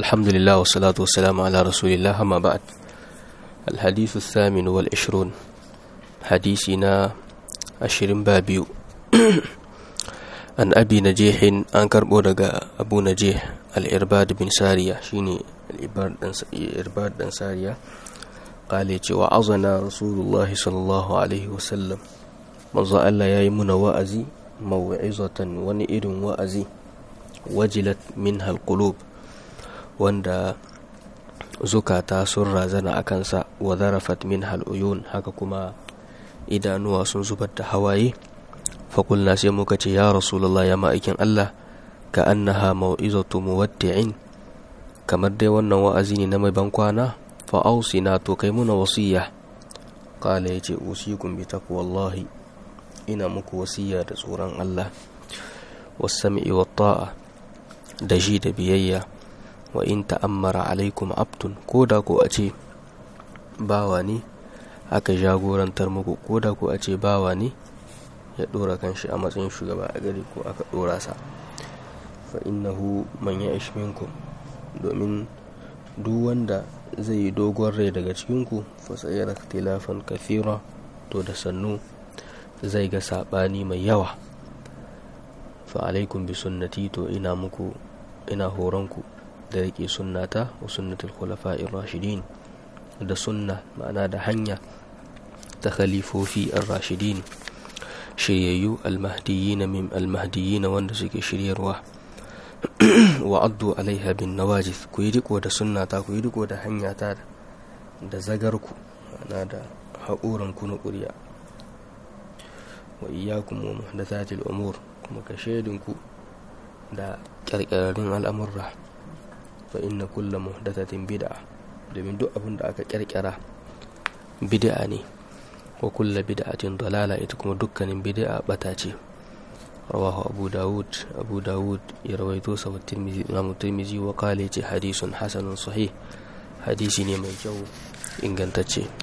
الحمد لله والصلاة والسلام على رسول الله أما بعد الحديث الثامن والعشرون حديثنا عشرين بابيو عن أبي نجيح أنكر بودغا أبو نجيح الإرباد بن سارية شيني الإرباد بن سارية قال وعظنا رسول الله صلى الله عليه وسلم manzo Allah ya yi muna wa'azi mawa'izatan wani irin wa'azi wajilat min halkulub wanda zukata sun razana a kansa wa zarafat min hal'uyun haka kuma idanuwa sun zubar da hawaye fakulna sai muka ce ya rasulullah ya ma'aikin Allah ka annaha mau'izatu muwaddi'in kamar dai wannan wa'azi ne na mai bankwana fa'ausina to kai muna wasiya qala yace usikum bi taqwallahi ina muku wasiya da tsoron Allah wasami'i wa ta'a da ji da biyayya wa in ta'ammara alaikum abtun ko da ko a ce bawa ne aka jagorantar muku ko da ko a ce bawa ne ya dora kanshi a matsayin shugaba a gari ko aka dora sa fa innahu man ya'ish minkum domin duk wanda zai yi dogon rai daga cikinku fa sayara ikhtilafan kathira to da sannu zai ga saɓani mai yawa fa alaikum bi sunnati to ina muku ina horonku da riƙe sunnata wa sunnatul khulafa'ir rashidin da sunna ma'ana da hanya ta khalifofi ar-rashidin shiryayyu al-mahdiyyin min al-mahdiyyin wanda suke shiryarwa wa addu alaiha bin nawajis ku yi riko da sunnata ku yi riko da hanyata da zagarku ma'ana da haƙuranku na ƙuri'a wa iyyakum wa muhdathatil umur kuma ka shaidinku da ƙirƙirarrun al'amurra fa inna kulla muhdathatin bid'a domin duk abin da aka ƙirƙira bid'a ne wa kulla bid'atin dalala ita kuma dukkanin bid'a bata ce rawahu abu dawud abu dawud ya rawaito sa wa tirmizi wa qala ce hadisun hasanun sahih hadisi ne mai kyau ingantacce